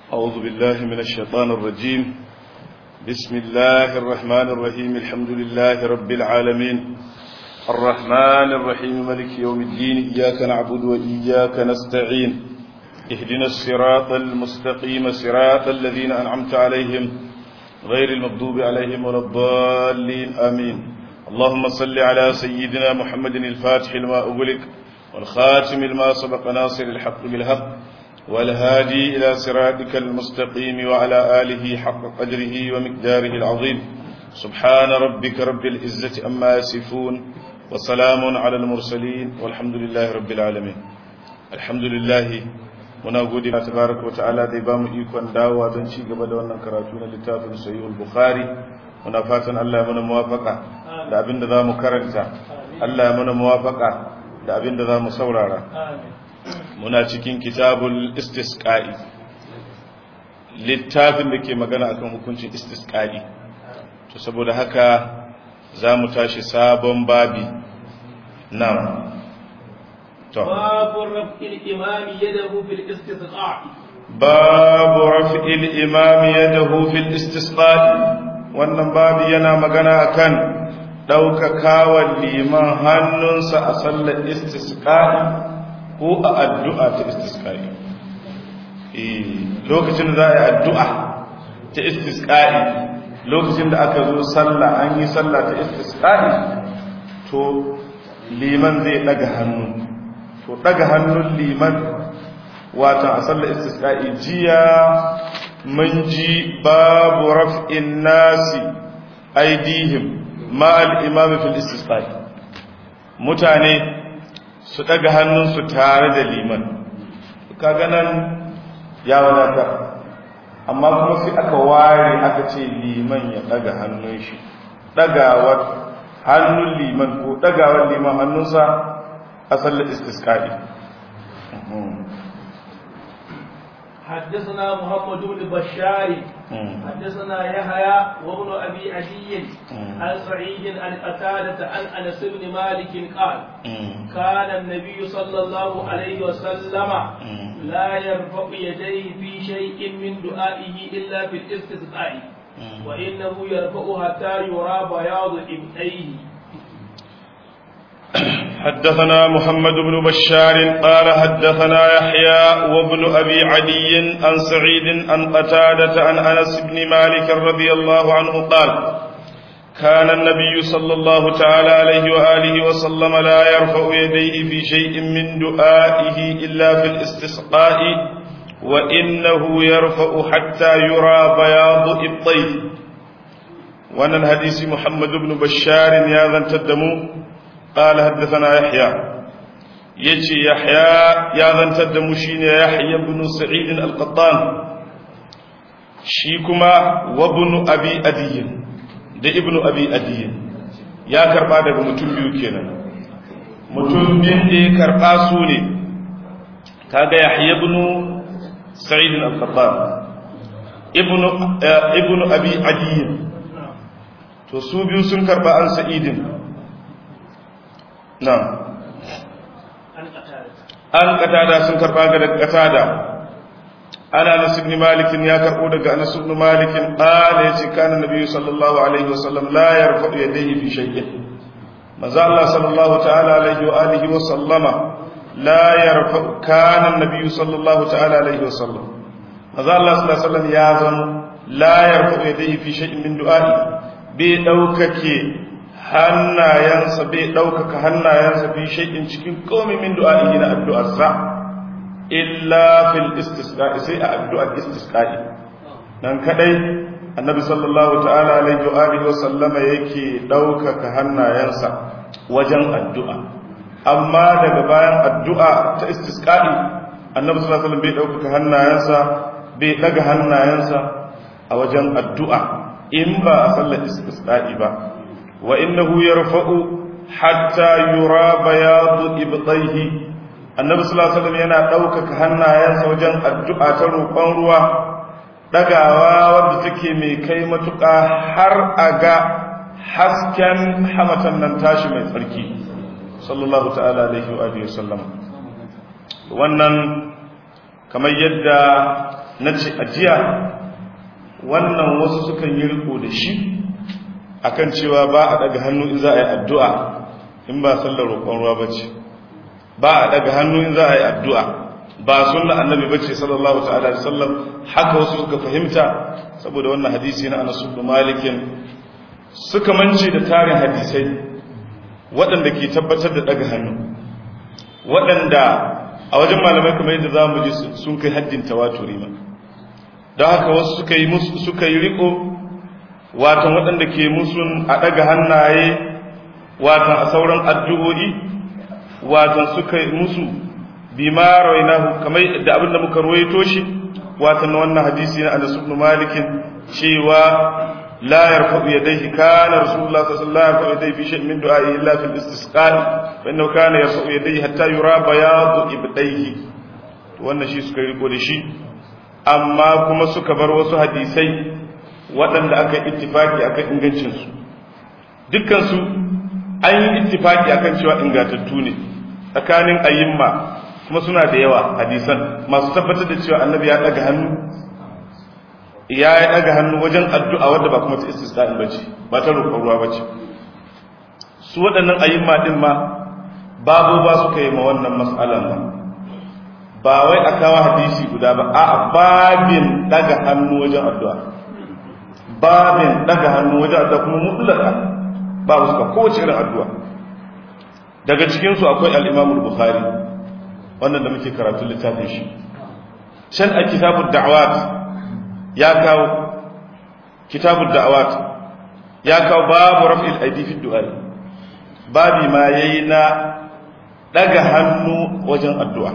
أعوذ بالله من الشيطان الرجيم بسم الله الرحمن الرحيم الحمد لله رب العالمين الرحمن الرحيم ملك يوم الدين إياك نعبد وإياك نستعين اهدنا الصراط المستقيم صراط الذين أنعمت عليهم غير المغضوب عليهم ولا الضالين آمين اللهم صل على سيدنا محمد الفاتح لما أغلق والخاتم لما سبق ناصر الحق بالحق والهادي إلى صراطك المستقيم وعلى آله حق قدره ومقداره العظيم سبحان ربك رب العزة أما يصفون وسلام على المرسلين والحمد لله رب العالمين الحمد لله muna gode wa tabaraka wa ta'ala da ba mu ikon dawowa don ci gaba da wannan karatu na littafin sahihul bukhari muna fatan Allah ya mana muwafaka da abin da zamu karanta Allah ya mana muwafaka da abin da zamu saurara muna cikin kitabul istisqa'i littafin da ke magana akan hukuncin istisqa'i to saboda haka zamu tashi sabon babi na'am باب رفع الإمام يده في الاستسقاء باب رفع الإمام يده في الاستسقاء wannan babu yana magana akan ɗaukakawa liman hannunsa a sallar istisqa'i ko a addu'a ta istisqa'i lokacin da za a yi addu'a ta istisqa'i lokacin da aka zo sallah an yi sallah ta istisqa'i to liman zai ɗaga hannu to daga hannun liman wata a sallar istisqa'i jiya mun ji babu raf'in nasi aidihim ma al-imam fil istisqa'i mutane su daga hannunsu tare da liman kaga nan ya wadata amma kuma sai aka ware aka ce liman ya daga hannun shi dagawar hannun liman ko dagawar liman hannunsa أصل الاستسقاء حدثنا محمد بن بشار حدثنا يحيى وابن ابي عدي عن سعيد عن قتادة عن انس بن مالك قال كان النبي صلى الله عليه وسلم لا يرفع يديه في شيء من دعائه الا في الاستسقاء وانه يرفع حتى يرى بياض ابنيه حدثنا محمد بن بشار قال حدثنا يحيى وابن أبي عدي عن سعيد عن قتادة عن أنس بن مالك رضي الله عنه قال كان النبي صلى الله تعالى عليه وآله وسلم لا يرفع يديه في شيء من دعائه إلا في الاستسقاء وإنه يرفع حتى يرى بياض إبطيه وأن الحديث محمد بن بشار يا ذا تدمو قال حدثنا يحيى يجي يحيى يا ذن تدمشين يحيى بن سعيد القطان شيكما وابن أبي أدي ده ابن أبي أدي يا كربا daga mutum biyu kenan mutum bin da ya karba su ne kaga Yahya ibn Sa'id al-Qattan ibn ibn Abi Adi to su biyu sun karba an Sa'idin نعم an qatada sun karba ga daga qatada ana anas ibn malik ya karbo daga anas ibn malik qala yace kana nabi sallallahu alaihi wasallam la yarfa yadayhi fi shay'in maza Allah sallallahu ta'ala alaihi wa alihi wa sallama la yarfa kana nabi sallallahu ta'ala alaihi wa sallam maza Allah sallallahu alaihi wasallam ya zan la yarfa yadayhi fi shay'in min du'a'i bai daukake hannayensa bai ɗaukaka hannayensa fi shaikin cikin komi min du'a'i na addu'arsa illa fil istisqa'i sai a addu'ar istisqa'i dan kadai annabi sallallahu ta'ala alaihi wa alihi wa sallama yake ɗaukaka hannayensa wajen addu'a amma daga bayan addu'a ta istisqa'i annabi sallallahu alaihi wasallam bai ɗaukaka hannayensa bai ɗaga hannayensa a wajen addu'a in ba a sallar istisqa'i ba وإنه يرفع حتى يرى بياض إبطيه النبي صلى الله عليه وسلم yana ɗaukaka hannayensa wajen addu'a ta roƙon ruwa ɗagawa wadda take mai kai matuƙa har a ga hasken hamatan nan tashi mai tsarki sallallahu ta'ala alaihi wa sallam wannan kamar yadda na ce ajiya wannan wasu sukan yi riko da shi akan cewa ba a daga hannu in za a yi addu'a in ba sallar roƙon ruwa bace ba a daga hannu in za a yi addu'a ba sunna annabi bace sallallahu ta'ala alaihi wasallam haka wasu suka fahimta saboda wannan hadisi na Anas ibn Malik suka mance da tarin hadisai waɗanda ke tabbatar da daga hannu waɗanda a wajen malamai kamar yadda zamu ji sun kai haddin tawaturi ma don haka wasu suka yi musu suka yi riko watan waɗanda ke musun a daga hannaye watan a sauran addu'o'i watan suka yi musu bima rawainahu kamar da abin da muka ruwaito shi watan wannan hadisi na Anas ibn Malik cewa la yarfa'u yadayhi kana rasulullah sallallahu alaihi wasallam yarfa'u yadayhi fi shay'in min du'a'i illa fil istisqa fa innahu kana yarfa'u yadayhi hatta yura bayadu ibdayhi to wannan shi suka riko da shi amma kuma suka bar wasu hadisai waɗanda aka ittifaki akan ingancin su dukkan su an yi ittifaki akan cewa ingantattu ne tsakanin ayyimma kuma suna da yawa hadisan masu tabbatar da cewa annabi ya daga hannu ya yi daga hannu wajen addu'a wadda ba kuma ta istisqa'in bace ba ta roƙon ruwa bace su waɗannan ayyimma din ma babu ba suka yi ma wannan mas'alan ba ba wai a kawo hadisi guda ba a babin daga hannu wajen addu'a babin daga hannu wajen addu'a kuma mutlaka babu suka kowace irin addu'a daga cikinsu akwai al'imamul bukhari wannan da muke karatu littafin shi can a kitabun da'awat ya kawo kitabun da'awat ya kawo babu raf'il aidi fi du'ai babi ma yayi na daga hannu wajen addu'a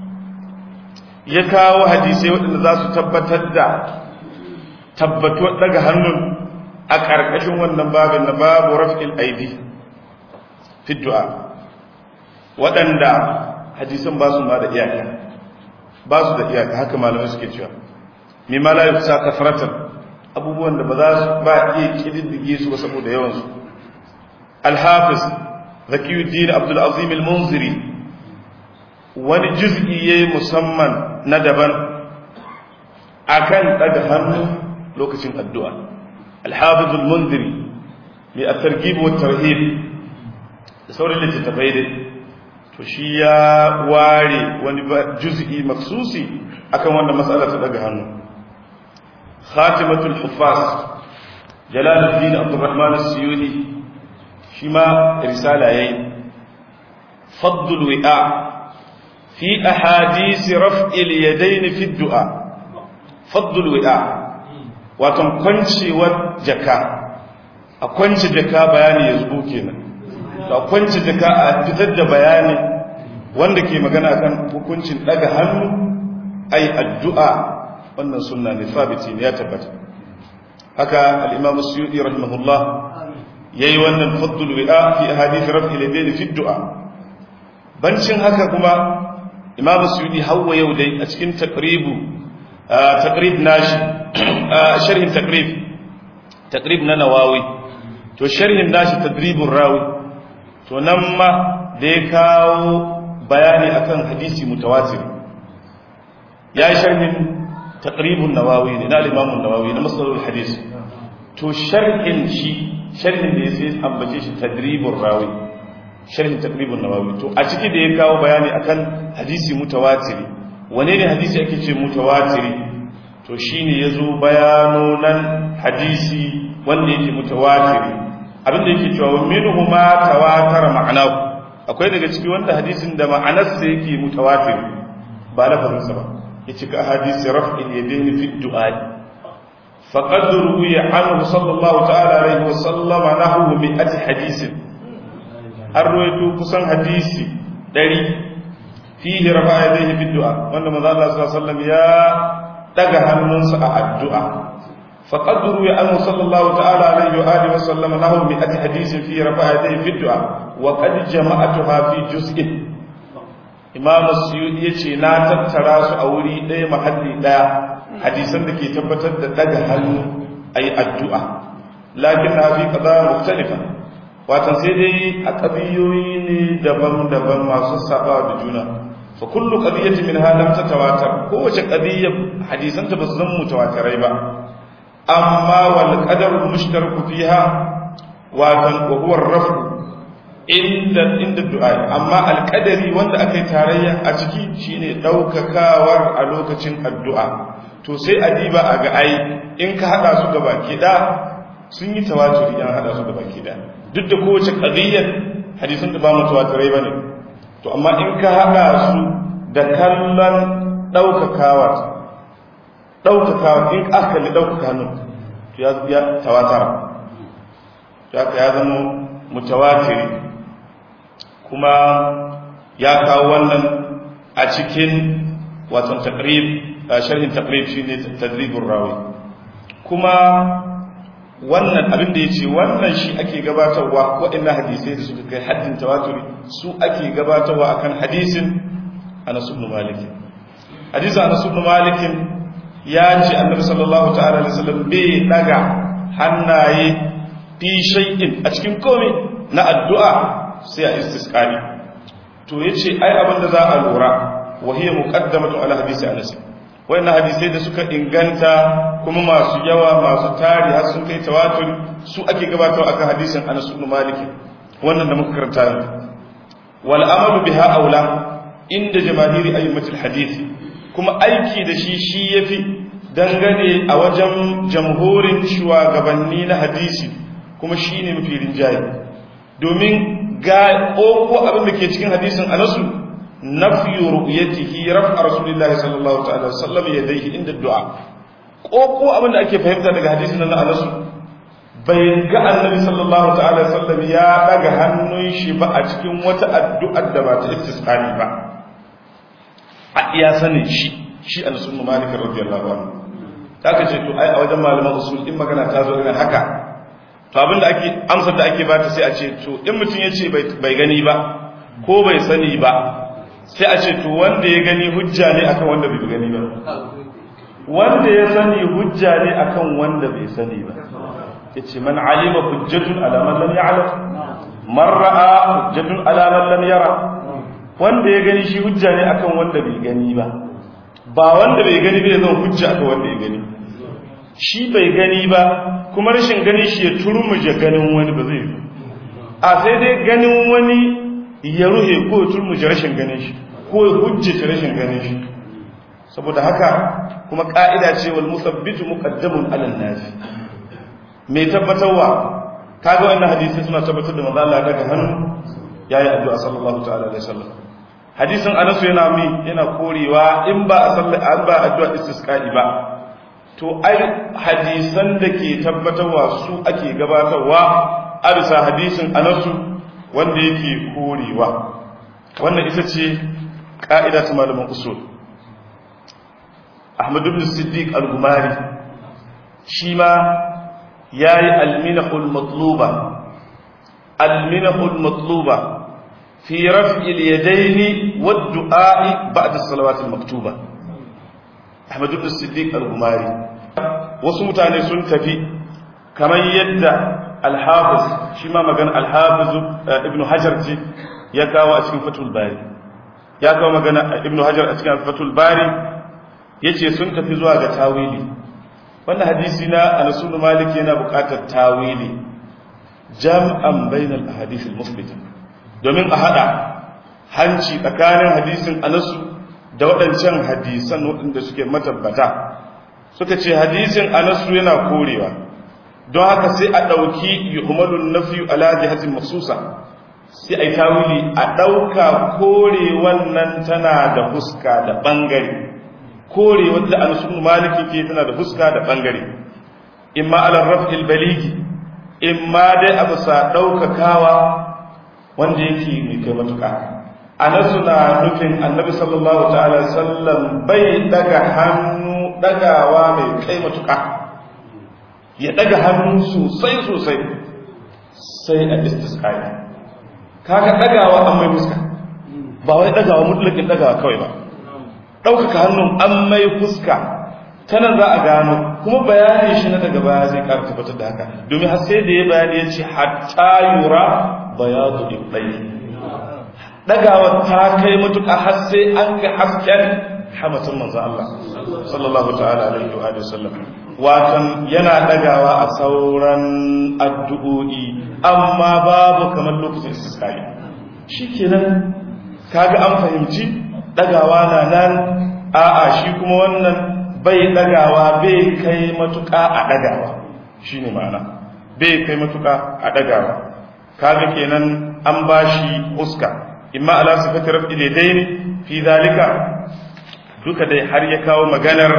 ya kawo hadisai waɗanda za su tabbatar da tabbatuwar daga hannun a ƙarƙashin wannan babin na babu raf'il aidi fi du'a waɗanda hadisan ba su ma da iyaka ba su da iyaka haka malamai suke cewa mai ma la yufsa kafratan abubuwan da ba za su ba iya kididdige su ba saboda yawan su al-hafiz zakiyuddin abdul azim al-munziri wani juz'i yayi musamman na daban akan daga hannu lokacin addu'a al-hafiz al-munziri mai at-targhib wa tarhib da sauran littattafai dai to shi ya ware wani juz'i maksusi akan wannan mas'ala ta daga hannu khatimatul huffaz jalaluddin abdurrahman as-suyuti shi ma risala yayi faddul wi'a fi ahadith raf'il yadayn fi du'a faddul wi'a wato kwancewar jaka a kwance jaka bayani ya zubo kenan da kwanci jaka a fitar da bayani wanda ke magana kan hukuncin daga hannu ai addu'a wannan sunna ne sabiti ne ya tabbata haka al-imam as-suyuti rahimahullah yayi wannan faddul wi'a fi ahadith raf'i al-yadayn fi du'a bancin haka kuma imam as-suyuti hawa yau dai a cikin taqribu taqrib nashi sharhin taqrib taqrib na nawawi to sharhin nashi tadribur rawi to nan ma da ya kawo bayani akan hadisi mutawatir ya yi sharhin taqribun nawawi ne na limamun nawawi na masalolin hadisi to sharhin shi sharhin da ya sai ambace shi tadribun rawi sharhin taqribun nawawi to a ciki da ya kawo bayani akan hadisi mutawatiri wane ne hadisi ake ce mutawatiri to shine yazo bayano nan hadisi wanda yake mutawatiri abinda yake cewa minhu ma tawatara ma'anahu akwai daga ciki wanda hadisin da ma'anarsa yake mutawatir ba lafazinsa ba yace ka hadisi raf'il yadayn fi du'a faqad ruwiya anhu sallallahu ta'ala alaihi wa sallam nahu mi'at hadisin an ruwaito kusan hadisi 100 fihi rafa'a yadayhi fi du'a wanda manzo Allah sallallahu alaihi wasallam ya daga hannunsa a addu'a فقد روي عنه صلى الله تعالى عليه وآله وسلم له مئة حديث في رفع يديه في الدعاء وقد جمعتها في جزء إمام السيوطي يce na tattara su a wuri ɗaya mahalli ɗaya hadisan da ke tabbatar da daga hannu ayi addu'a lakin na fi qada mukhtalifa watan sai dai a ƙabiyoyi ne daban-daban masu saba da juna fa kullu qadiyatin minha lam tatawatar kowace qadiyya hadisanta ba su zama mutawatirai ba amma wal qadaru mushtaraku fiha wa wa huwa ar-raf'u inda inda du'a amma alqadari wanda aka yi tarayya a ciki shine daukakawar a lokacin addu'a to sai adiba a ga ai in ka hada su gaba ki da sun yi tawaturi yan hada su gaba ki da duk da kowace qadiyyar hadisin da ba mutawatirai bane to amma in ka hada su da kallon daukakawar daukakawar in aka kalli daukaka hannun to ya tawatara ya zama mutawatiri kuma ya kawo wannan a cikin watan taqrib sharhin taqrib shine tadribur rawi kuma wannan abin da yace wannan shi ake gabatarwa waɗannan hadisai da suka kai haddin tawaturi su ake gabatarwa akan hadisin Anas ibn Malik hadisin Anas ibn Malik ya ce Annabi sallallahu ta'ala alaihi wasallam bai daga hannaye fi shay'in a cikin komai na addu'a sai a istisqali to yace ai abin da za a lura wa hiya muqaddamatu ala hadisi Anas wayannan hadisai da suka inganta kuma masu yawa masu tari har sun kai tawatur su ake gabatar akan hadisin Anas ibn Malik wannan da muka karanta wal amalu biha aula inda jamahiri ayyimatul hadith kuma aiki da shi shi yafi dangane a wajen jamhurin shugabanni na hadisi kuma shine mafi rinjaye domin ga ko abin da ke cikin hadisin anasu nafyu ru'yatihi raf'a rasulillahi sallallahu ta'ala sallam yadayhi inda du'a ko ko abin da ake fahimta daga hadisin nan anasu bai ga annabi sallallahu ta'ala sallam ya daga hannun shi ba a cikin wata addu'ar da ba ta istisqali ba a iya sanin shi shi anas ibn malik radiyallahu anhu ta ce to ai a wajen malaman usul in magana ta zo irin haka to abinda ake amsar da ake bata sai a ce to in mutum ya ce bai gani ba ko bai sani ba sai a ce to wanda ya gani hujja ne akan wanda bai gani ba wanda ya sani hujja ne akan wanda bai sani ba yace man alima hujjatun ala man lam ya'lam man ra'a hujjatun ala man lam yara wanda ya gani shi hujja ne akan wanda bai gani ba ba wanda bai gani bai zan hujja akan wanda ya gani shi bai gani ba kuma rashin gani shi ya turmuje ganin wani ba zai yi a sai dai ganin wani ya ruhe ko ya turmuje rashin ganin shi ko ya hujjace rashin ganin shi saboda haka kuma ka'ida ce wal musabbitu muqaddamun ala nas mai tabbatarwa kaga wannan hadisi suna tabbatar da manzo Allah daga hannu yayi addu'a sallallahu ta'ala alaihi wasallam hadisin Anas yana mi yana korewa in ba a sallah an ba addu'a istisqa'i ba to ai hadisan da ke tabbatarwa su ake gabatarwa a bisa hadisin anasu wanda yake korewa wannan ita ce ƙa'ida ta malaman usul ahmad ibn siddiq al-gumari shi ma ya yi alminahul matluba alminahul matluba fi raf'il yadaini wa du'a'i ba'da salawatil maktuba Ahmad ibn Siddiq al-Gumari wasu mutane sun tafi kamar yadda al-Hafiz shi ma magana al-Hafiz Ibn Hajar ce ya kawo a cikin Fathul Bari ya kawo magana Ibn Hajar a cikin Fathul Bari yace sun tafi zuwa ga tawili wannan hadisi na Anas ibn Malik yana buƙatar tawili jam'an bainal ahadith al-musbita domin a hada hanci tsakanin hadisin Anas da waɗancan hadisan waɗanda suke matabbata suka ce hadisin anasu yana korewa don haka sai a ɗauki yuhumalun nafi ala jihatin masusa sai a yi tawili a ɗauka kore wannan tana da fuska da ɓangare kore wadda anasu maliki ke tana da fuska da ɓangare imma ala raf'il baligi imma dai a bisa ɗaukakawa wanda yake mai kai matuƙa anasu na nufin annabi sallallahu ta'ala sallam bai daga hannu dagawa mai kai matuƙa ya daga hannu sosai sosai sai a istisqai kaga dagawa an mai fuska ba wai dagawa mutlakin dagawa kawai ba ɗaukaka hannun an mai fuska tanan za a gano kuma bayani shi na daga baya zai ƙara tabbatar da haka domin har sai da ya bayani ya ce hatta yura bayadu ibbai dagawa ta kai matuƙa har sai an ga hasken hamatin manzo Allah sallallahu ta'ala alaihi wa alihi wasallam watan yana dagawa a sauran addu'o'i amma babu kamar lokacin istisqa'i shikenan kaga an fahimci dagawa na nan a'a shi kuma wannan bai dagawa bai kai matuƙa a dagawa shine ma'ana bai kai matuƙa a dagawa kaga kenan an bashi huska imma ala sifati raf'il yadayn fi zalika duka dai har ya kawo maganar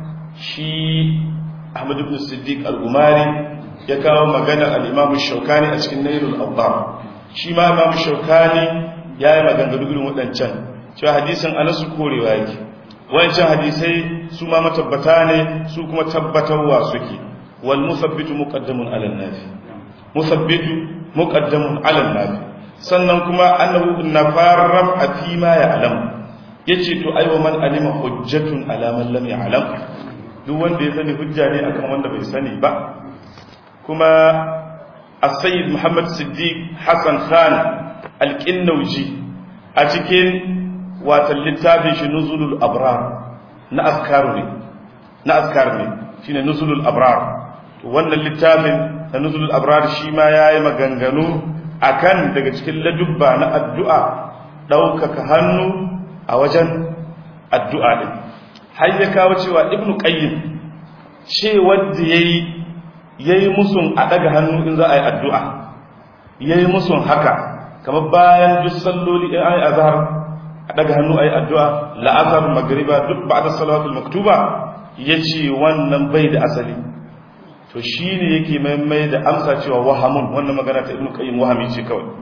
shi Ahmad ibn Siddiq al-Umari ya kawo maganar al-Imam Shawkani a cikin Nailul Awtar shi ma Imam Shawkani ya yi maganganu irin waɗancan cewa hadisin Anas korewa yake wancan hadisai su ma matabbata ne su kuma tabbatarwa suke wal musabbitu muqaddamun ala nafi musabbitu muqaddamun ala nafi sannan kuma annahu nafarraf a fi ma ya'lam yace to aiwa man alima hujjatun ala man lam ya'lam duk wanda ya sani hujja ne akan wanda bai sani ba kuma as-sayyid Muhammad Siddiq Hassan Khan al-Qinnawji a cikin watan littafin shi Nuzulul Abrar na azkaru ne na azkar ne shine Nuzulul Abrar to wannan littafin na Nuzulul Abrar shi ma yayi maganganu akan daga cikin ladubba na addu'a ɗaukaka hannu a wajen addu'a ɗin har ya kawo cewa ibnu qayyim ce wadda yayi yayi musun a daga hannu in za a yi addu'a yayi musun haka kamar bayan duk salloli in ayi azhar a daga hannu ayi addu'a la'asar magriba duk ba'da salawatul maktuba yace wannan bai da asali to shine yake maimai da amsa cewa wahamun wannan magana ta ibnu qayyim wahami ce kawai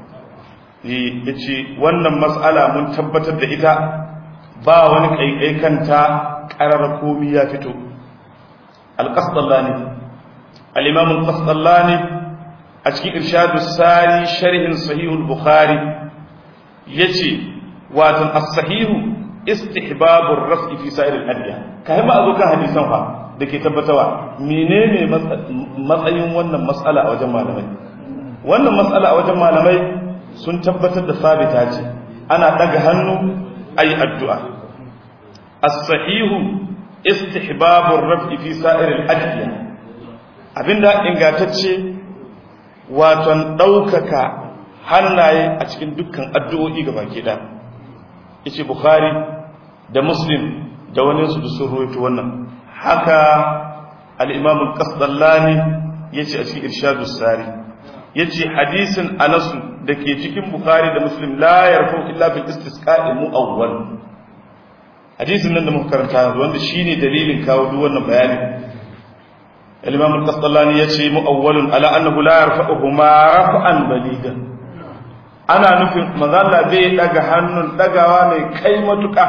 yace wannan mas'ala mun tabbatar da ita ba wani kaikai kanta qarar komi ya fito al-qasdallani al-imam al-qasdallani a cikin irshadus sari sharhin sahih al-bukhari yace wato as-sahihu istihbabur raf'i fi sa'ir al-adya kai ma azuka hadisan fa dake tabbatawa menene matsayin wannan mas'ala a wajen malamai wannan mas'ala a wajen malamai sun tabbatar da sabita ce ana daga hannu ayi addu'a as-sahihu istihbabur raf'i fi sa'ir al-adya abinda ingantacce waton daukaka hannaye a cikin dukkan addu'o'i gabaki da yace bukhari da muslim da wani su da sun rawaito wannan haka al-imam al-qasdallani yace a cikin irshadus sari yace hadisin anas da ke cikin bukhari da muslim la yarfu illa bil istisqa'i muawwal hadisin nan da muka karanta yanzu wanda shine dalilin kawo duk wannan bayani al-imam al-qasdallani yace muawwalun ala annahu la yarfa'uhuma raf'an baligan ana nufin manzala bai daga hannun dagawa mai kai matuka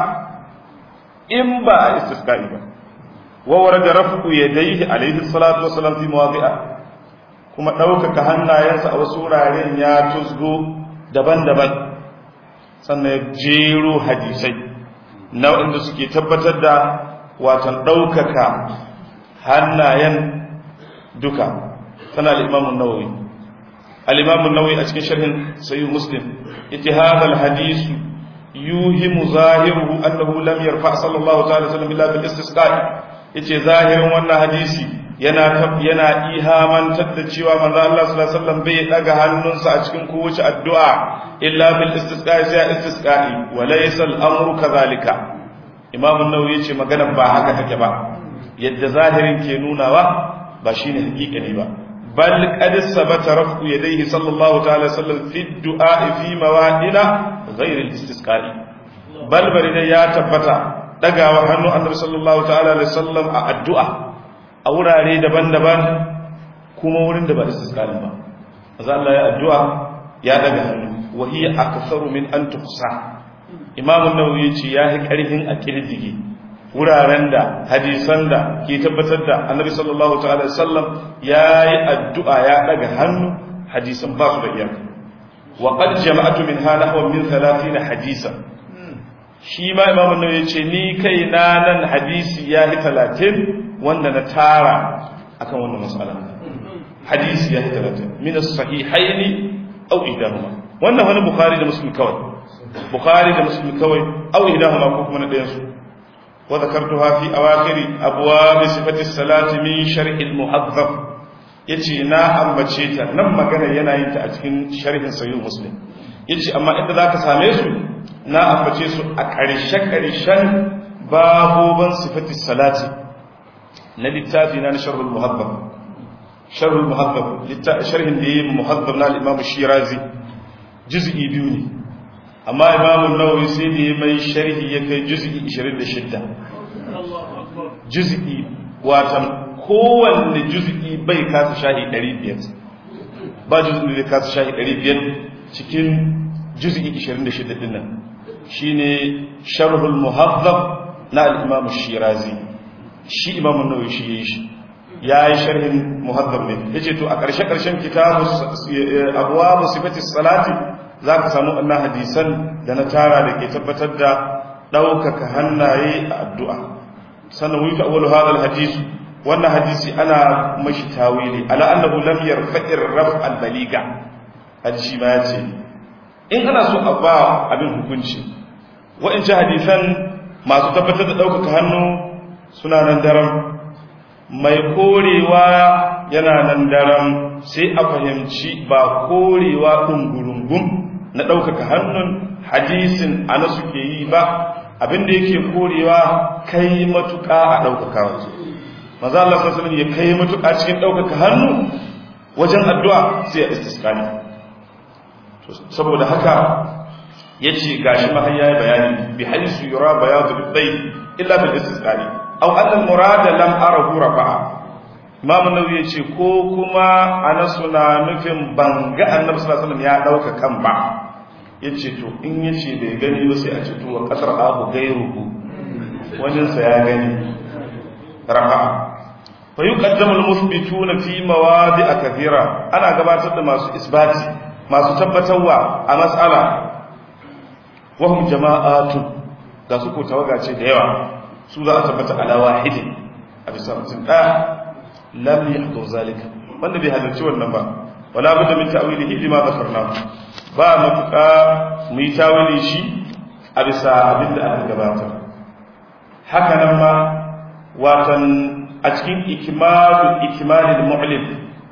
in ba a istisqa'i ba wa warada rafu yadayhi alayhi salatu wassalam fi mawadi'a kuma ɗaukaka hannayensa a wasu wuraren ya tusgo daban-daban sannan ya jero hadisai na waɗanda suke tabbatar da watan ɗaukaka hannayen duka tana al'imamun nawawi al'imamun nawawi a cikin sharhin sayi muslim ita hadal hadisu yuhimu zahiruhu annahu lam yarfa sallallahu ta'ala sallam illa bil istisqa'i yace zahirin wannan hadisi yana yana ihamantar da cewa manzo Allah sallallahu alaihi wasallam bai daga hannunsa a cikin kowace addu'a illa bil istisqa'i sai istisqa'i wa laysa al-amru kadhalika imam an-nawawi yace magana ba haka take ba yadda zahirin ke nunawa ba shine hakikani ba bal qad sabata raf'u yadayhi sallallahu ta'ala sallam fi du'a fi mawadina ghayr al-istisqa'i bal bari ya tabbata dagawa hannu annabi sallallahu ta'ala alaihi wasallam a addu'a a wurare daban-daban kuma wurin da ba istisqalin ba maza Allah ya addu'a ya daga hannu wa hiya aktharu min an tuhsa imam an-nawawi yace ya yi karhin a kirjige wuraren da hadisan da ke tabbatar da annabi sallallahu ta'ala alaihi wasallam yayi addu'a ya daga hannu hadisan ba su da iyaka wa qad jama'atu min hana wa min 30 hadisan shi ma imamun nan ya ce ni kai na nan hadisi ya yi talatin wanda na tara akan wannan matsala hadisi ya yi talatin minas sahihaini au idahuma wannan wani bukhari da muslim kawai bukhari da muslim kawai aw idahuma ko kuma na ɗayan su wa zakartuha fi awakhir abwab sifati salati min sharh al-muhaddab yace na ambace ta nan magana yana yin ta a cikin sharhin sahih muslim yace amma inda zaka same su na ambace su a ƙarshe ƙarshen baboban sifati salati na littafi na sharh al-muhaddab sharh al-muhaddab sharhin da yayi muhaddab na al-imam shirazi juz'i biyu ne amma imam an-nawawi sai da ya mai sharhi ya kai juz'i 26 juz'i watan kowanne juz'i bai kasa shahi 500 ba juz'i da kasa shahi 500 cikin juz'i 26 din nan shine sharhul muhaddab na al-imam shirazi shi imam an-nawawi shi yayi shi yayi sharhin muhaddab ne yace to a ƙarshe ƙarshen kitabu abwaab sifati salati zaka samu annan hadisan da na tara da ke tabbatar da ɗaukaka hannaye a addu'a sannan wuyi ta'awwalu hadal hadis wannan hadisi ana mashi tawili ala annahu lam yarfa'ir raf al baliga hadisi ma yace in ana so a ba abin hukunci wa'ancan hadisan masu tabbatar da ɗaukaka hannu suna nan daram mai korewa yana nan daram sai a fahimci ba korewa ɗungurungun na ɗaukaka hannun hadisin ana suke yi ba abinda yake korewa kai matuƙa a ɗaukaka wasu maza Allah sassanin ya kai matuƙa cikin ɗaukaka hannu wajen addu'a sai a istiskani saboda haka ya ce gashi mahayya ya bayani bi hadisu yura bayadu bidai illa bil istiskani aw anna al murada lam arahu rafa'a imam an-nawawi ya ce ko kuma ana suna nufin banga annabi sallallahu alaihi wasallam ya dauka kan ba yace to in yace bai gani ba sai a ce to wa kasar abu gairuhu wajen sa ya gani rafa'a fa yuqaddamu al-muthbituna fi mawadi'a kathira ana gabatar da masu isbati masu tabbatarwa a mas'ala wa hum jama'atun da su ko tawaga ce da yawa su za a tabbata ala wahidin a bisa mutum ɗaya lam yahdur zalika wanda bai halarci wannan ba wala budda min ta'wilihi lima dhakarna ba matuƙa mu yi tawili shi a bisa abin da aka gabata haka nan ma watan a cikin ikimalu ikimalil mu'lim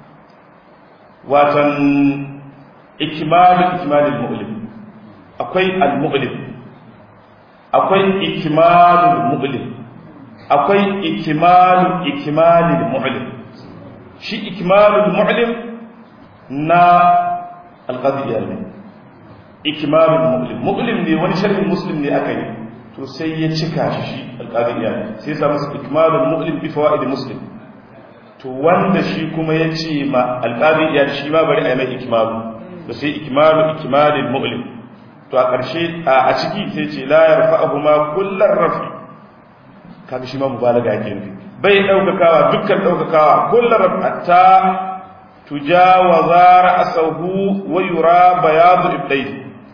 watan ikimalu ikimalil mu'lim akwai al-mu'lim akwai ikimalul mu'lim akwai ikimalu ikimalil mu'lim shi ikimalul mu'lim na alqadiyya ne ikimalul mu'lim mu'lim ne wani sharhin muslim ne aka yi to sai ya cika shi alqadiyya sai ya samu ikimalul mu'lim bi fawaid muslim to wanda shi kuma ya ce ma alqadiyya shi ma bari a yi mai ikimalu to sai ikimalu ikimalil mu'lim to a ƙarshe a ciki sai ce la yarfa'uhu ma kullar rafi kaga shi ma mubalaga yake nufi bai daukakawa dukkan daukakawa kullar rafi hatta tujawaza ra'sahu wa yura bayad ibdayhi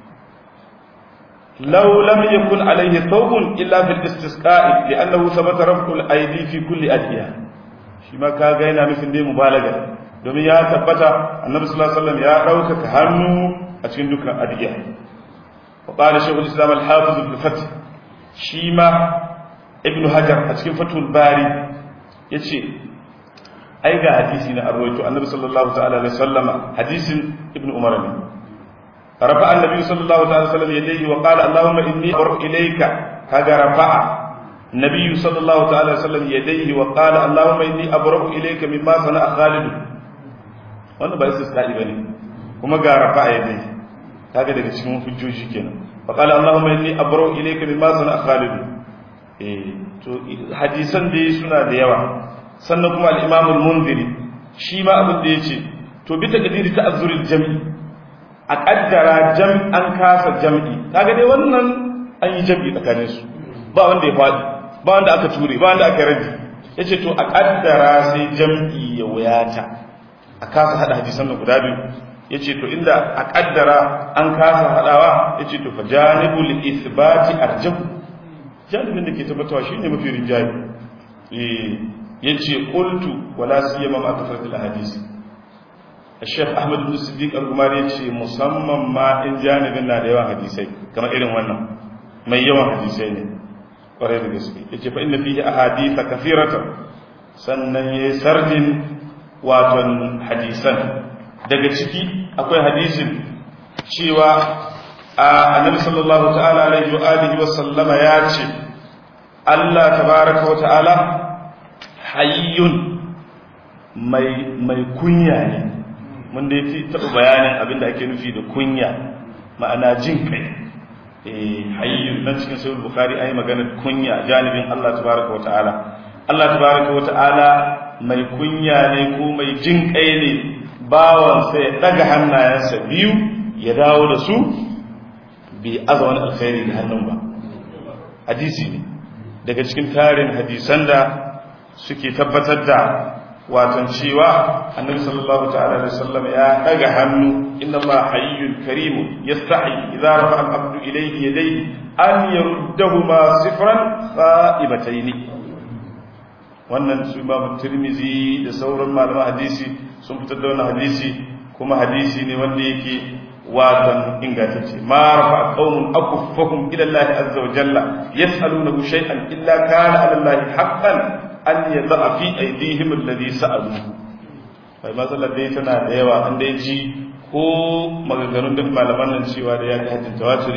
law lam yakun alayhi thawbun illa fil istisqa'i li'annahu thabata raf'u al-aydi fi kulli adiya shi ma kaga yana nufin dai mubalaga domin ya tabbata annabi sallallahu alaihi wasallam ya daukaka hannu a cikin dukkan adiya وقال شيخ الإسلام الحافظ ابن فتح شيما ابن هجر أتكين فتح الباري يتشي أي قا حديثنا أرويت النبي صلى الله تعالى عليه وسلم حديث ابن عمر رفع النبي صلى الله عليه وسلم يديه وقال اللهم إني أبرأ إليك كذا رفع النبي صلى الله تعالى وسلم يديه وقال اللهم إني أبرأ إليك مما صنع خالد wannan ba istisqa'i bane kuma ga rafa yadayhi kaga daga cikin hujjoji kenan fa qala allahumma inni abra'u ilayka mimma sana khalid eh to hadisan dai suna da yawa sannan kuma al-imam al-munziri shi ma abin da yace to bi takdiri ta'azzuril jam'i a kaddara jam an kasa jam'i kaga dai wannan an yi jam'i tsakanin su ba wanda ya fadi ba wanda aka ture ba wanda aka rabi yace to a kaddara sai jam'i ya wayata a kasa hada hadisan nan guda biyu ya ce to inda a kaddara an kasa haɗawa ya ce to fa janibul isbati arjahu janibin da ke tabbatawa shi ne mafi rinjaye ya ce ƙultu wala siyama ma kasar da hadisi Sheikh Ahmad bin Siddiq al-Gumari ce musamman ma in janibin na da yawan hadisai kamar irin wannan mai yawan hadisai ne kwarai da gaske yace fa inna fihi ahadith kathiratan sannan yayi sardin waton hadisan daga ciki akwai hadisin cewa annabi sallallahu ta'ala alaihi wa alihi wa sallama ya ce Allah tabaraka wa ta'ala hayyun mai mai kunya ne mun da yake taɓa bayanin abinda ake nufi da kunya ma'ana jin kai eh hayyun nan cikin sahih bukhari ayi maganar kunya janibin Allah tabaraka wa ta'ala Allah tabaraka wa ta'ala mai kunya ne ko mai jin kai ne bawan sai ya daga hannayensa biyu ya dawo da su bai aza wani alkhairi da hannun ba hadisi ne daga cikin tarin hadisan da suke tabbatar da watan cewa annabi sallallahu ta'ala alaihi wasallam ya daga hannu inna Allah hayyul karim yastahi idza rafa al-abdu ilayhi yadayhi an yaruddahuma sifran qa'ibatayn wannan su Imam Tirmidhi da sauran malaman hadisi sun fitar da wannan hadisi kuma hadisi ne wanda yake watan ingantacce ma rafa qaumun akuffahum ila Allah azza wa jalla yas'alunahu shay'an illa kana 'ala Allah haqqan an yadda fi aidihim alladhi sa'alu bai matsalar dai tana da yawa an dai ji ko maganganun duk malaman nan cewa da ya ga hadin tawaturi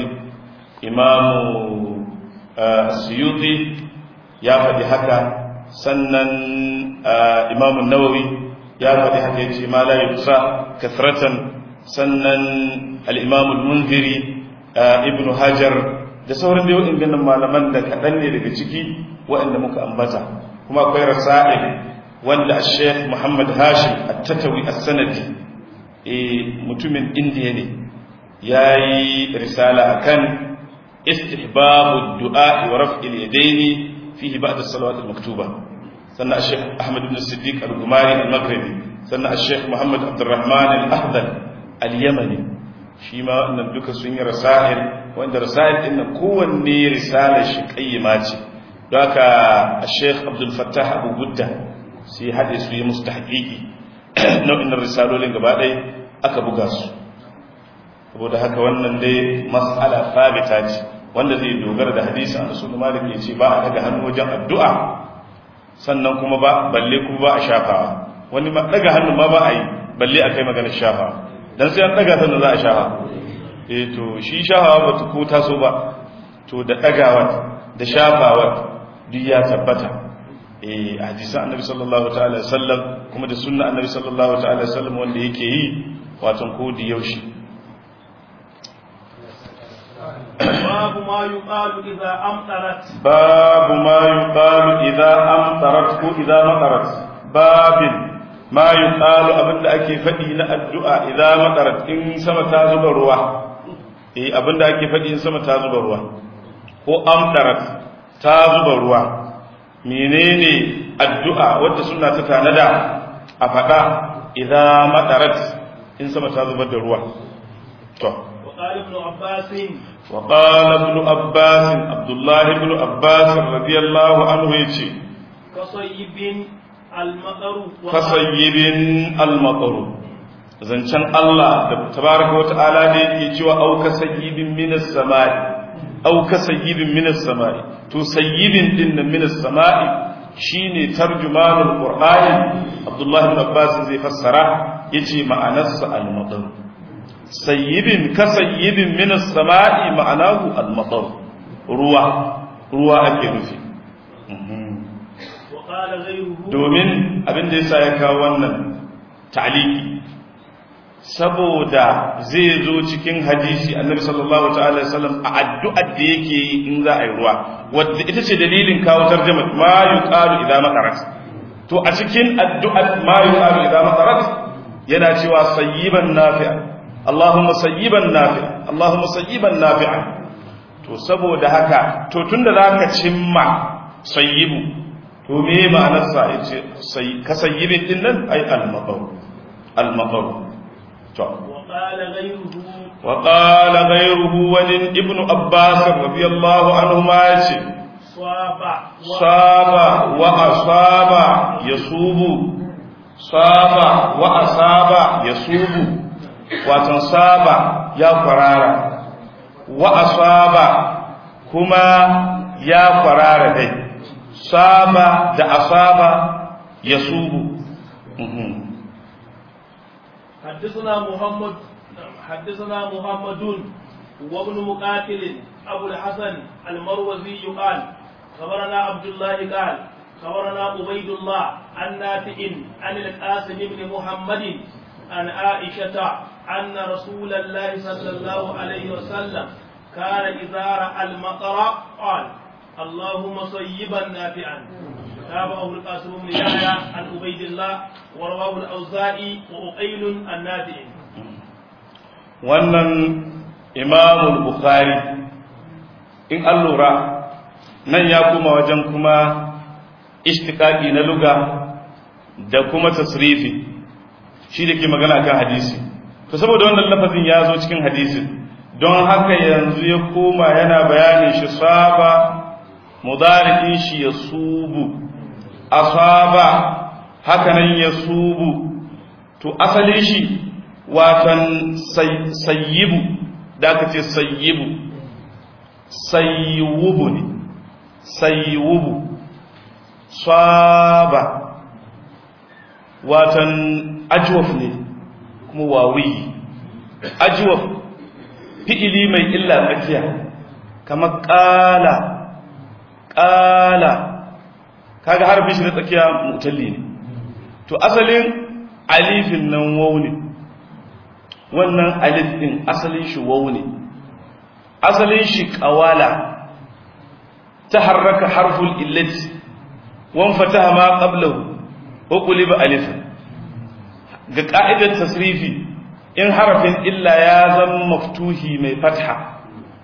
imamu suyuti ya faɗi haka sannan imamu nawawi ya faɗi haka ya ce ma la yusa kasratan sannan al-imamu al-munziri ibnu hajar da sauran da yau inganin malaman da kaɗan ne daga ciki waɗanda muka ambata kuma akwai rasa'il wanda Sheikh Muhammad Hashim At-Tatawi As-Sanadi eh mutumin Indiya ne yayi risala akan istihbab ad-du'a wa raf'il yadayn fihi ba'da as-salawat al-maktuba sannan Sheikh Ahmad ibn Siddiq Al-Gumari Al-Maghribi sannan Sheikh Muhammad Abdurrahman Al-Ahdal Al-Yamani shi ma wannan duka sun yi rasa'il wanda rasa'il din nan kowanne risalar shi kayyima ce haka Sheikh Abdul Fattah Abu Budda sai haɗe su yi musu tahqiqi nau'in risalolin gaba ɗaya aka buga su saboda haka wannan dai mas'ala sabita ce wanda zai dogara da hadisin Anas bin Malik yace ba a daga hannu wajen addu'a sannan kuma ba balle kuma ba a shafawa wani ma daga hannu ma ba a yi balle a kai maganar shafawa dan sai an daga sannan za a shafa eh to shi shafawa ba ta ko taso ba to da dagawa da shafawa duk ya tabbata eh hadisan annabi sallallahu ta'ala sallam kuma da sunna annabi sallallahu ta'ala sallam wanda yake yi watan ko da yaushe babu ma yuqalu idza amtarat babu ma yuqalu idza amtarat ko idza matarat babin ma yuqalu abinda ake fadi na addu'a idza matarat in sama ta zuba ruwa eh abinda ake fadi in sama ta zuba ruwa ko amtarat ta zuba ruwa menene addu'a wadda suna ta tanada a faɗa idan madarat in sama ta zubar da ruwa to وقال ابن عباس وقال ابن عباس عبد الله بن عباس رضي الله عنه يجي كصيب المطر kasayyibin almataru zancen Allah da tabaraka wa ta'ala ne yake cewa au kasayyibin minas samai au kasayyibin minas samai to sayyibin din nan minas samai shine tarjumanul qur'ani Abdullah ibn Abbas zai fassara yace ma'anarsa al-matar sayyibin kasayyibin minas samai ma'anahu al-matar ruwa ruwa ake nufi وقال غيره domin abin da yasa ya kawo wannan ta'liki saboda zai zo cikin hadisi annabi sallallahu ta'ala wasallam a addu'ar da yake yi in za a yi ruwa wadda ita ce dalilin kawo tarjuma ma yuqalu idza matarat to a cikin addu'ar ma yuqalu idza matarat yana cewa sayyiban nafi'a Allahumma sayyiban nafi'a Allahumma sayyiban nafi'a to saboda haka to tunda zaka cimma sayyibu to me ma'anarsa yace sai kasayyibin din nan ai al-matar al-matar to وقال غيره wa qala ghayruhu walin ibnu abbas radiyallahu anhu ma yace صاب saba wa asaba yasubu saba wa asaba yasubu watan saba ya kwarara wa asaba kuma ya kwarara dai saba da asaba yasubu حدثنا محمد حدثنا محمد وابن مقاتل أبو الحسن المروزي قال خبرنا عبد الله قال خبرنا عبيد الله عن نافع عن القاسم بن محمد عن عائشة أن رسول الله صلى الله عليه وسلم كان إذا رأى المطر قال اللهم صيبا نافعا تابعه القاسم بن يحيى عن عبيد الله ورواه الأوزاعي وأقيل النافع wannan imamul bukhari in an lura nan ya kuma wajen kuma ishtiqaqi na luga da kuma tasrifi shi da ke magana kan hadisi to saboda wannan lafazin ya zo cikin hadisin don haka yanzu ya koma yana bayanin shi saba mudari'in shi ya subu asaba haka nan ya subu to asalin shi watan sayyibu da aka ce sayyibu sayyubu ne sayyubu saba watan ajwaf ne kuma wawi ajwaf fi'ili mai illa tsakiya kamar ƙala ƙala kaga harfin shi na tsakiya mutalli ne to asalin alifin nan wau ne wannan alif din asalin shi wau ne asalin shi ƙawala ta harraka harful illati wan fataha ma qablahu wa quliba alifan ga ka'idar tasrifi in harafin illa ya zama maftuhi mai fatha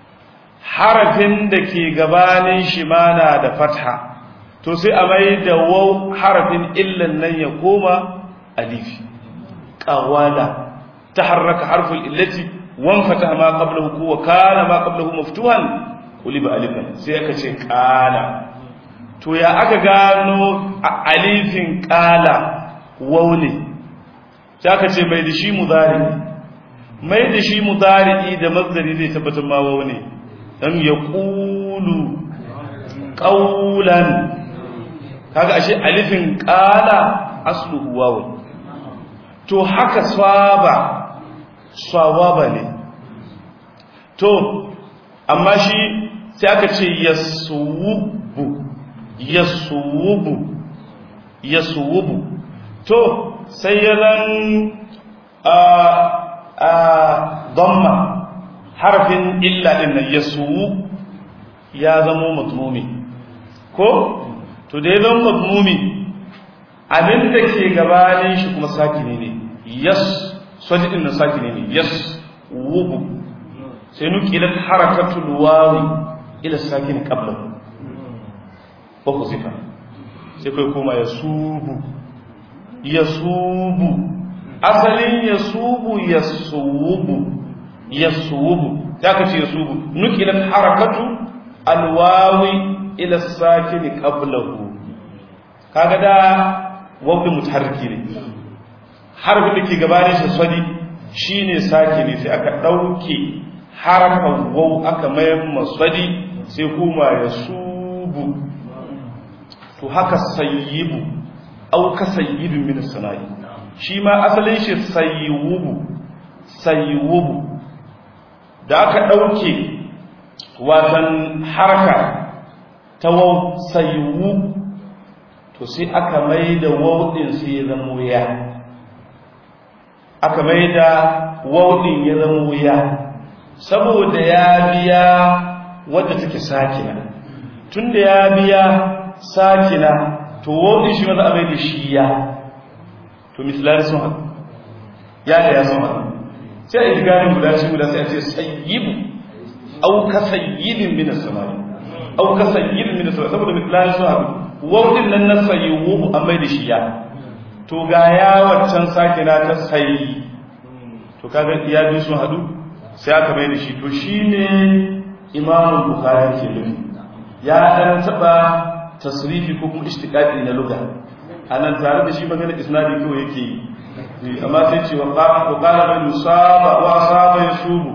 harafin da ke gabanin shi ma na da fatha to sai a mai da waw harafin illan nan ya koma alifi qawala taharraka harful illati wan fataha ma qablahu wa kana ma qablahu maftuhan quliba alifan sai aka ce qala to ya aka gano alifin qala waw ne sai aka ce mai da shi mudari mai da shi mudari da mazdari zai tabbatar ma waw ne dan ya qulu qawlan kaga ashe alifin qala asluhu waw to haka saba sawaba ne to amma shi sai aka ce yasubu yasubu yasubu to sai ya zan a a dhamma harfin illa din nan yasu ya zama matmumi ko to da ya zama matmumi abinda ke gabanin shi kuma sakini ne yas sadi din nan sakini ne yas wubu sai nuqilat harakatul wawi ila sakini qablahu wa kuzifa sai kai koma yasubu yasubu asalin yasubu yasubu yasubu ta kace yasubu nuqilat harakatu alwawi ila sakini qablahu kaga da wawi mutaharriki ne harfin da ke gabanin shi sadi shine sakini sai aka dauke harafin waw aka mayar masadi sai kuma yasubu to haka sayyibu au ka sayyidun min sana'i shi ma asalin shi sayyubu sayyubu da aka dauke watan haraka ta waw sayyubu to sai aka maida waw din sai ya zama ya aka maida waw din ya zama ya saboda ya biya wadda take sakina tunda ya biya sakina to wodi shi maza abai da shi ya to misalari sun haɗu ya da ya sun haɗu sai a yi ganin guda shi guda sai a ce sayyibu au ka sayyibin min as-samai au ka sayyibin min as-samai saboda misalari sun haɗu wodin nan na sayyibu an bai da shi ya to ga ya waccan sakina ta sayyi to kaga ya bi sun haɗu sai aka bai da shi to shine imamu bukhari ke nufi ya dan taba tasrifi ko kuma ishtiqaqi na lugha anan tare da shi magana isnadi kawai yake yi amma sai ce wa qala bin musaba wa asaba yasubu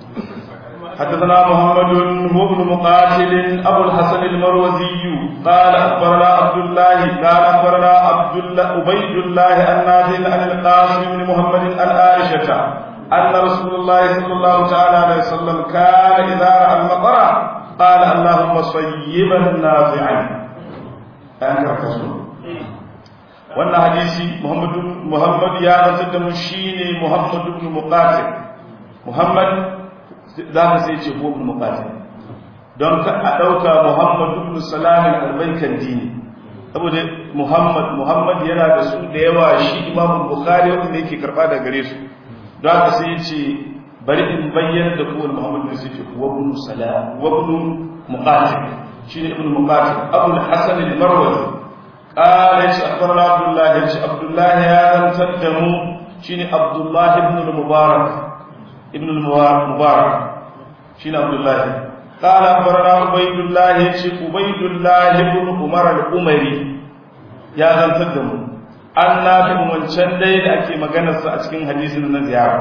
حدثنا محمد هو ابن مقاتل ابو الحسن المروزي قال اخبرنا عبد الله قال اخبرنا عبد الله عبيد الله النافع عن القاسم بن محمد عن عائشه ان رسول الله صلى الله تعالى عليه وسلم كان اذا راى المطر قال اللهم صيبا نافعا انكر رسول wannan hadisi muhammadu muhammad ya zantar da mu shine muhammad ibn muqatil muhammad za ka sai ce ko ibn muqatil don ka a dauka muhammad ibn salam al-baykan dini saboda muhammad muhammad yana da su da yawa shi imam bukhari wanda yake karba da gare su don haka sai ce bari in bayyana da kowane muhammad ne sai ce wa ibn salam wa ibn muqatil shine ibn muqatil abul hasan al-marwazi قال يش أخبرنا عبد الله يش عبد الله هذا تدمو شيني عبد الله ابن المبارك ابن المبارك شيني عبد الله قال أخبرنا عبيد الله يش عبيد الله ابن عمر الأمري يا ذا تدمو an nafi wancan dai da ake maganarsa a cikin hadisin na ziyara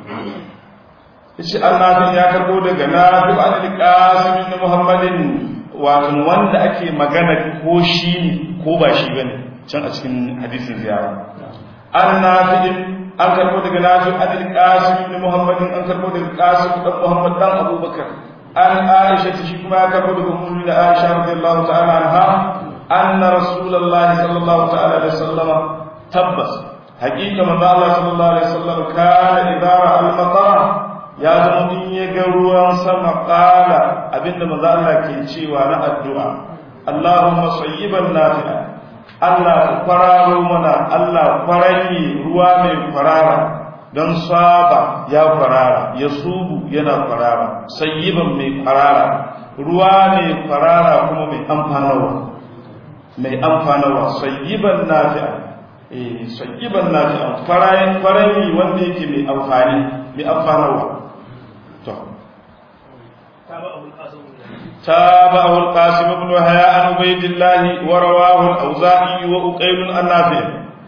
yace an nafi ya karbo daga nafi an qasim ibn muhammadin wato wanda ake magana ko shi ko ba shi bane can a cikin hadisin ziyara an nafi'in an karbo daga nafi adil qasim ibn muhammadin an karbo daga qasim dan muhammad dan abubakar an aisha shi kuma ya karbo daga ummu da aisha radiyallahu ta'ala anha anna rasulullahi sallallahu ta'ala alaihi wasallam tabbas haqiqa manzo Allah sallallahu alaihi wasallam kana idara al-matara ya zama in ya ga ruwan sama kala abinda maza Allah ke cewa na addu'a Allahumma sayyiban nafi'a Allah ku kwararo mana Allah kwaranyi ruwa mai kwarara don saba ya kwarara ya subu yana kwarara sayyiban mai kwarara ruwa mai kwarara kuma mai amfanarwa mai amfanarwa sayyiban nafi'a eh sayyiban nafi'a kwaranyi wanda yake mai amfani mai amfanarwa تابعه القاسم بن وهياء عن عبيد الله ورواه الأوزاعي وأقيل النافع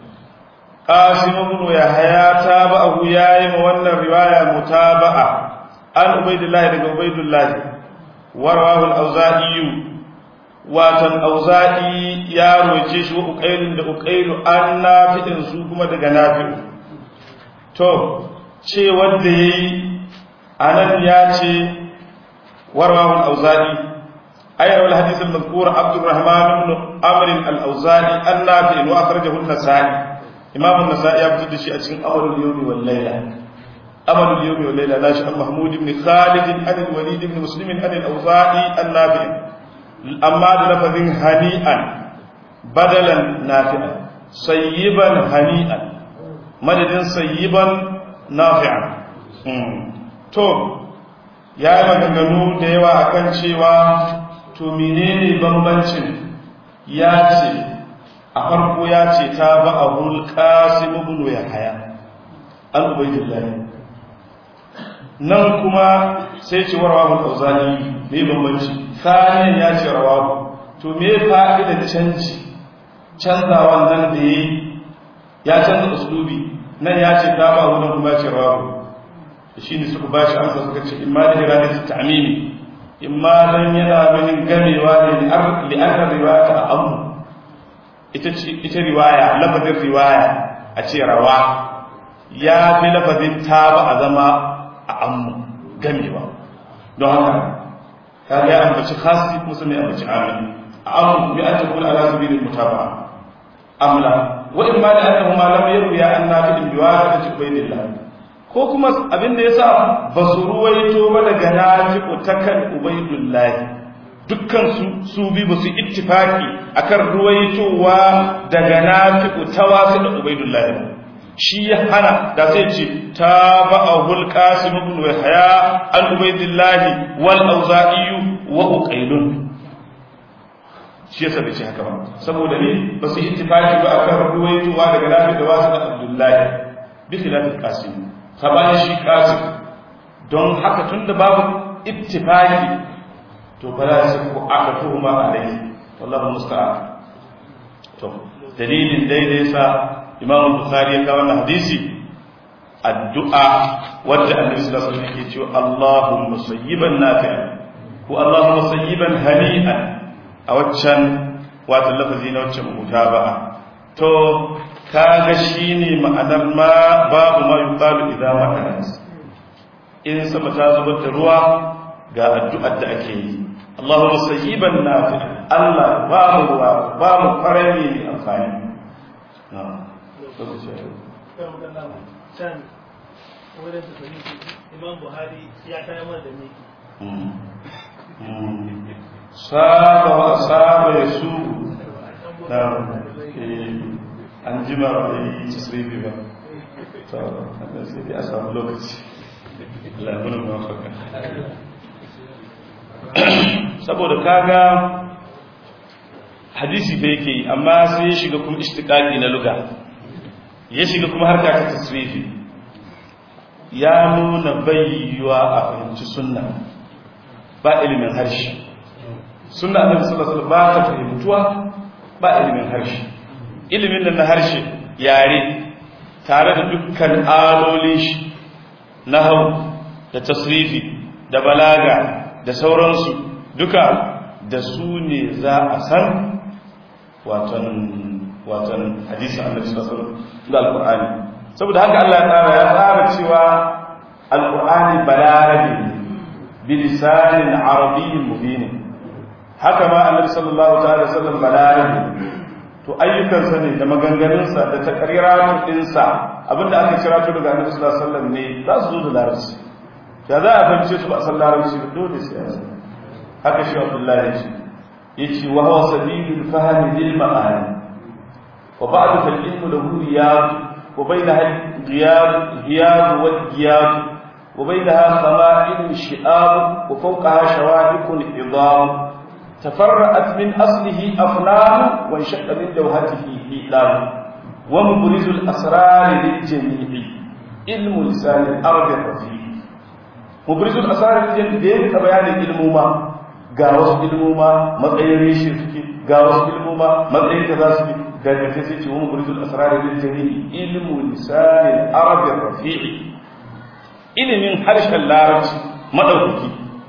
قاسم بن يحيى تابعه يا مولى الرواية متابعة عن عبيد الله بن عبيد الله ورواه الأوزاعي watan auza'i ya roce shi wa uqailun da uqailu an nafi'in su kuma daga nafi'u to ce wanda yayi anan ya ce ورواه الأوزاعي أي الحديث المذكور عبد الرحمن بن عمرو الأوزاعي النافع وأخرجه النسائي إمام النسائي يبتدي شيء أشين أمر اليوم والليلة أمر اليوم والليلة ناشئ محمود بن خالد عن الوليد بن مسلم عن الأوزاعي النافع أما لفظ هنيئا بدلا نافعا صيبا هنيئا مدد صيبا نافعا تو ya yi maganganu da yawa akan cewa to menene bambancin ya ce a farko ya ce ta ba a hulƙa ibn ya haya an ubaidillahi nan kuma sai ce wa rawahu al-auzani me bambanci sanin ya ce rawahu to me fa'idar canji canzawan nan da yayi ya canza uslubi nan ya ce ta ba wannan kuma ya ce rawahu shi ne suka ba shi amsa suka ce imma da iradatu ta'mimi imma dan yana ganin gamewa ne li'anna riwayata a amu ita ce ita riwaya lafazin riwaya a ce rawa ya fi lafazin taba a zama a amu gamewa don haka ka ya ambaci khasi musu mai ambaci amin a amu bi an ta kula ala sabilil mutaba'a amla wa imma da annahu ma lam yarwiya an nafi'in biwasitati ubaydillah ko kuma abin da ya sa ba su ruwaito ba daga nafi'u ta kan ubaidullahi dukkan su su bi ba su ittifaki akan ruwaitowa daga nafi'u ta wasu da ubaidullahi shi ya hana da sai ce ta ba'ahul qasim ibn wahya al ubaidullahi wal auza'i wa uqailun shi yasa bai ce haka ba saboda ne ba su ittifaki ba akan ruwaitowa daga nafi'u da wasu da abdullahi bi khilaf qasim sabanin shi kasif don haka tun da babu ittifaki to ba za su ku aka tuhuma alai wallahu musta'an to dalilin daidai sa imam bukhari ya kawo wannan hadisi addu'a wadda annabi sallallahu alaihi wasallam yake cewa Allahumma sayyiban nafi'an ko Allahumma sayyiban hani'an a waccan wato lafazi na waccan mutaba'a to kaga shine ma'anar ma babu ma yuqalu idza ma'anas in sama ta zubar da ruwa ga addu'ar da ake yi Allahumma sayyiban nafi'an Allah ba mu ruwa ba mu farami mai amfani can wurin da sani imam buhari ya kai mana da miki saba wa saba ya su na an jima ba yi tasirifi ba to sai dai a samu lokaci labarin mafaka saboda kaga hadisi da yake yi amma sai ya shiga kuma ishtiqaqi na luga ya shiga kuma harka ta tasrifi ya nuna bayyuwa a fahimci sunna ba ilimin harshe sunna annabi sallallahu alaihi wasallam ba ta fahimtuwa ba ilimin harshe ilimin nan na harshe yare tare da dukkan alolin shi nahwu da tasrifi da balaga da sauransu duka da su ne za a san watan watan hadisi annabi sallallahu alaihi wasallam da alqur'ani saboda haka Allah ya tsara ya tsara cewa alqur'ani balarabi bi lisanin arabiyyin mubin haka ma annabi sallallahu ta'ala wasallam balarabi to ayyukansa ne da maganganunsa da takriratun dinsa abinda aka kira to daga annabi sallallahu alaihi wasallam ne za su zo da larabci da za a fahimce su ba san larabci ba dole sai a san haka shi Abdullahi ya ce yace wa huwa sabilul fahmi lil ma'ani وبعد فالعلم له رياض وبينها الغياب غياب والغياب وبينها خمائل شئاب وفوقها شواهق عظام تفرأت من أصله أفنان وانشق من جوهته إعلام ومبرز الأسرار للجميع علم لسان الأرض الرفيع مبرز الأسرار للجميع بيان علم ما قاوس علم ما مطعين ريشي قاوس علم ما مطعين كذا daga ta sai ce wani burizul asrari lil jami'i ilmu lisanin arabin rafi'i ilimin harshen larabci madaukaki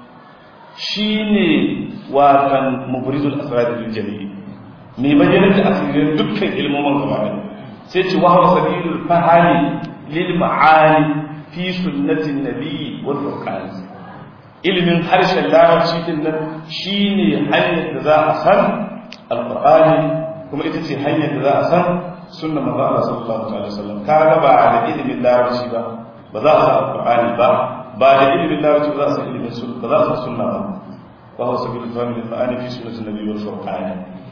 shine watan mubrizul asrari lil jami'i mai bayyana da asirin dukkan ilmomin gaba da sai ce wa huwa sabilul fahami lil ma'ani fi sunnatin nabiyyi wal furqan ilimin harshen larabci din nan shine hanyar da za a san alqur'ani kuma ita ce hanyar da za a san sunna manzo Allah sallallahu alaihi wasallam kaga ba da ilimin larabci ba ba za a san alqur'ani ba ba da ilimin larabci ba za a san ilimin sunna ba za a san sunna ba wa huwa sabilul fahmi lil ma'ani fi sunnati nabi wal furqan